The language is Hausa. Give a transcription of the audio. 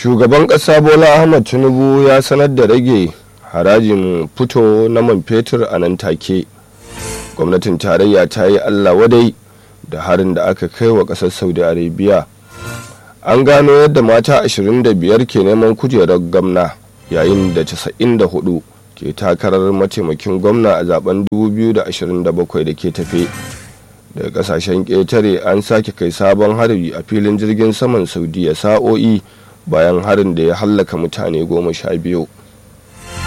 shugaban ƙasa bola ahmad tinubu ya sanar da rage harajin fito na man fetur a nan take gwamnatin tarayya ta yi allah wadai da harin da aka kai wa ƙasar saudi arabia an gano yadda mata 25 ke neman kujerar gwamna yayin da 94 ke takarar mataimakin gwamna a zaben 2027 da ke tafe daga kasashen ƙetare an sake kai sabon harbi a filin jirgin saman saudiya sa'o'i bayan harin da ya hallaka mutane goma sha biyu